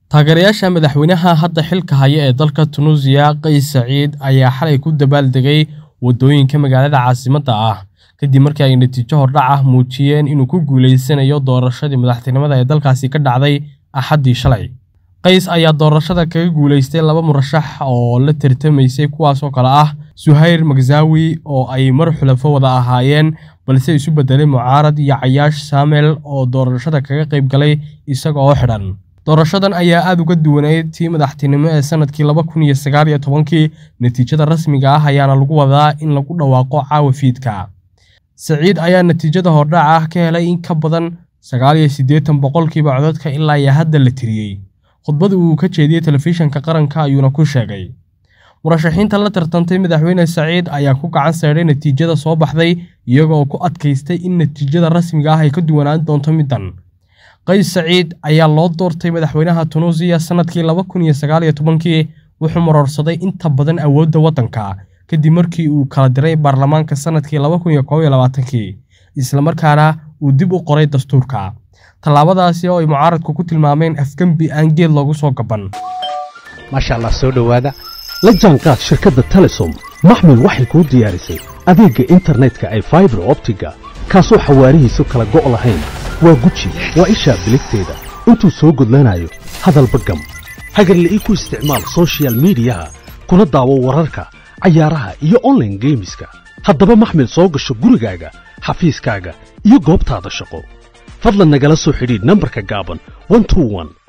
taageerayaasha madaxweynaha hadda xilka haya ee dalka Tunuusiya Qays Saciid ayaa xalay ku dabaaldegay wadooyinka magaalada caasimadda ah kadib markii ay natiijo hordhac ah muujiyeen inuu ku guuleysanayo doorashadii madaxtinimada ee dalkaasi ka dhacday Axaddii shalay. Qays ayaa doorashada kaga guuleystay laba murashax oo la tartamaysay kuwaas oo kale ah Suhayr Magzawi oo ay mar xulafo wada ahaayeen balse isu bedelay mucaarad iyo Cayaash Saamel oo doorashada kaga qayb galay isaga oo xidhan. Doorashadan ayaa aad uga duwaneyd tii madaxtinimo ee sanadkii laba kun iyo sagaal iyo tobankii natiijada rasmiga ah ayaana lagu wadaa in lagu dhawaaqo caawa fiidka. Saciid ayaa natiijada hordhac ah ka helay in ka badan sagaal iyo siddeetan boqolkiiba codadka ilaa iyo hadda la tiriyey. Khudbad uu ka jeediyey telefishinka qaranka ayuuna ku sheegay. Murashaxiinta la tartantay madaxweyne Saciid ayaa ku gacan saydhay natiijada soo baxday iyaga oo ku adkaystay in natiijada rasmiga ah ay ka duwanaan doonto middan. Qays Saciid ayaa loo doortay madaxweynaha Tunuusiya sanadkii laba kun iyo sagaal iyo tobankii wuxuu marorsaday inta badan awoodda waddanka kadib markii uu kala diray baarlamaanka sanadkii laba kun iyo koob iyo labaatankii isla markaana uu dib u qoray dastuurka. Tallaabadaasi oo ay mucaaradku ku tilmaameen afgembi aan geed loogu soo gaban. maasha allah soo dhowaada la jaanqaad shirkadda telesom maxmil waxay kuu diyaarisay adeegga internetka ay faibar optiga kaasoo xawaarihiisu kala go' lahayn waa guji waa ishaa biligteeda intuu soo gudlanayo hadalba gam hagarla'ii ku isticmaal soshiyal miidiyaha kuna daawo wararka cayaaraha iyo onlaine geemiska haddaba maxmil soo gasho gurigaaga xafiiskaaga iyo goobtaada shaqo fadlan nagala soo xidhiidh nambarka gaaban